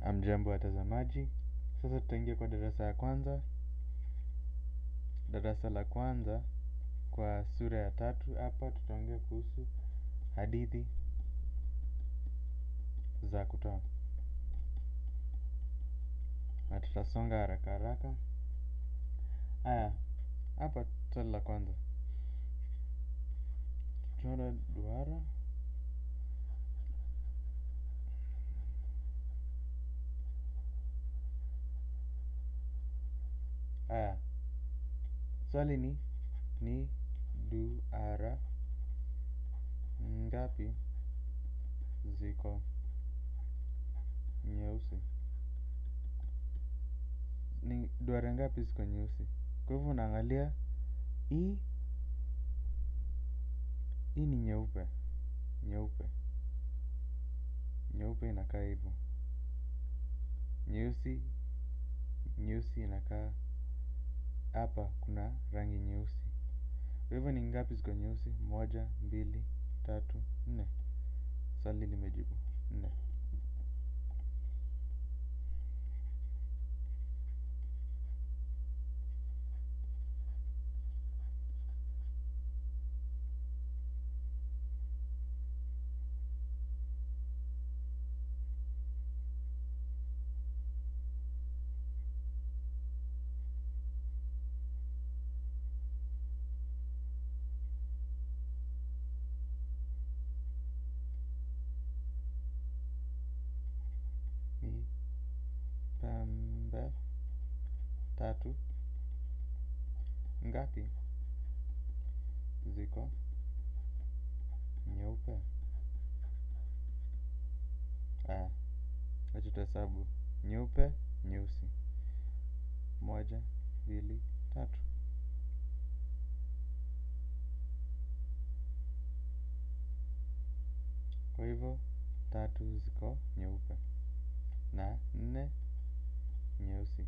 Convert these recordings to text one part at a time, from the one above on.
Hamjambo watazamaji, sasa tutaingia kwa darasa ya kwanza. Darasa la kwanza kwa sura ya tatu. Hapa tutaongea kuhusu hadithi za kutoa, na tutasonga haraka haraka. Haya, hapa swali la kwanza, chora duara Haya, swali ni ni duara ngapi ziko nyeusi? Ni duara ngapi ziko nyeusi? Kwa hivyo unaangalia hii hii ni nyeupe, nyeupe, nyeupe inakaa hivyo, nyeusi, nyeusi inakaa hapa kuna rangi nyeusi. Kwa hivyo ni ngapi ziko nyeusi? Moja, mbili, tatu, nne. Swali limejibu nne. Ni pembe tatu ngapi ziko nyeupe? Aya, wacha tuhesabu. Nyeupe, nyeusi. Moja, mbili, tatu. Kwa hivyo tatu ziko nyeupe na nne nyeusi.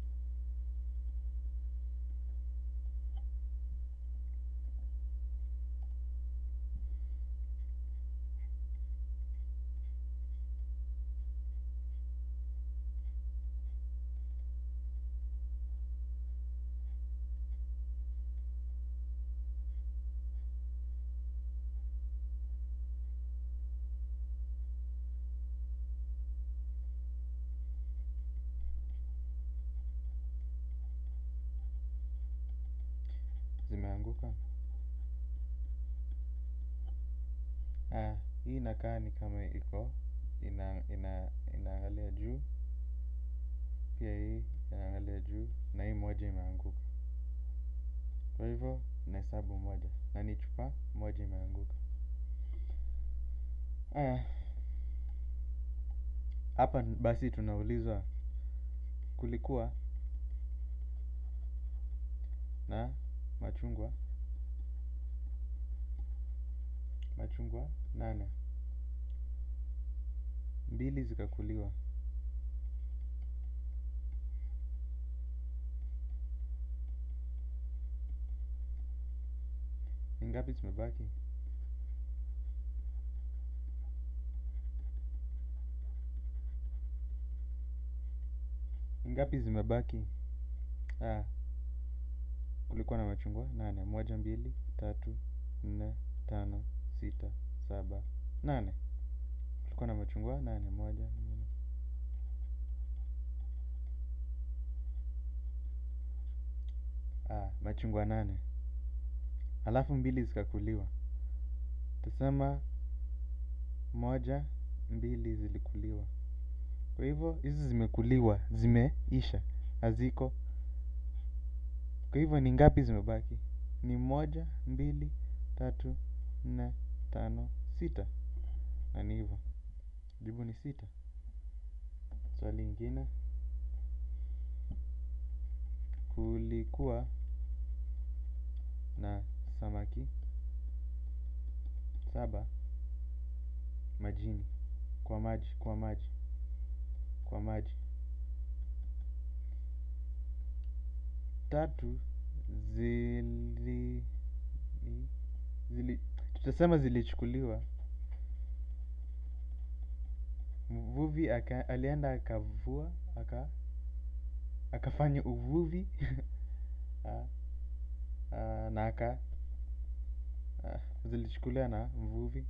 Zimeanguka. Ah, hii inakaa ni kama iko ina ina inaangalia juu, pia hii inaangalia juu na hii moja imeanguka. Kwa hivyo nahesabu moja na ni chupa moja imeanguka. Aya, hapa basi tunaulizwa kulikuwa na machungwa machungwa nane, mbili zikakuliwa. Ni ngapi zimebaki? Ni ngapi zimebaki? Ah, kulikuwa na machungwa nane. Moja, mbili, tatu, nne, tano, sita, saba, nane. Kulikuwa na machungwa nane. Moja, mbili. Ah, machungwa nane. Alafu mbili zikakuliwa. Tusema moja, mbili zilikuliwa. Kwa hivyo hizi zimekuliwa, zimeisha, haziko. Kwa hivyo ni ngapi zimebaki? Ni moja, mbili, tatu, nne, tano, sita. Na ni hivyo. Jibu ni sita. Swali ingine. Kulikuwa na samaki saba majini, kwa maji, kwa maji, kwa maji. Tatu zili zili tutasema zilichukuliwa mvuvi alienda akavua akafanya uvuvi na aka zilichukuliwa na mvuvi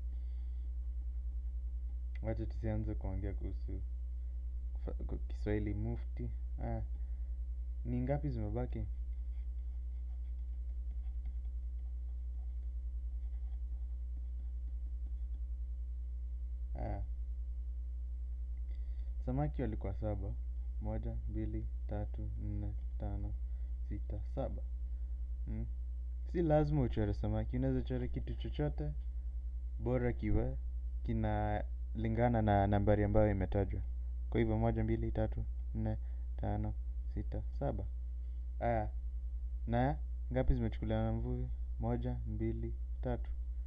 wacha tusianze kuongea kuhusu Kiswahili mufti ni ngapi zimebaki samaki walikuwa saba moja, mbili, tatu, nne, tano, sita, saba si lazima uchore samaki unaweza chora kitu chochote bora kiwe kinalingana na nambari ambayo imetajwa kwa hivyo moja, mbili, tatu, nne, tano, sita, saba na ngapi zimechukuliwa na mvuvi moja, mbili, tatu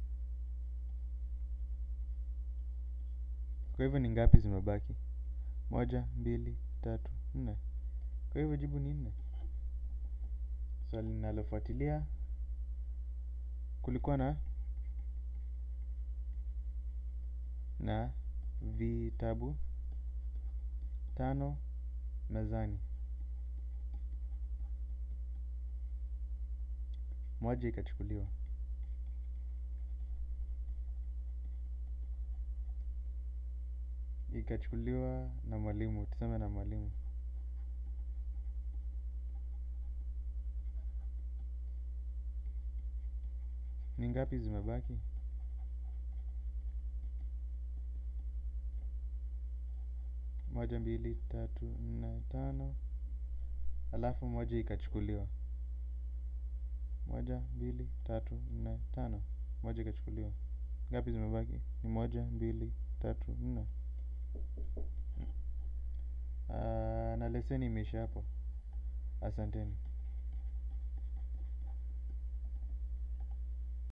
kwa hivyo ni ngapi zimebaki moja, mbili, tatu, nne kwa hivyo jibu ni nne swali linalofuatilia kulikuwa na na vitabu tano mezani moja ikachukuliwa ikachukuliwa na mwalimu tuseme na mwalimu ni ngapi zimebaki moja mbili tatu nne tano alafu moja ikachukuliwa moja mbili tatu nne tano moja ikachukuliwa ngapi zimebaki ni moja mbili tatu nne na leseni imeisha hapo asanteni.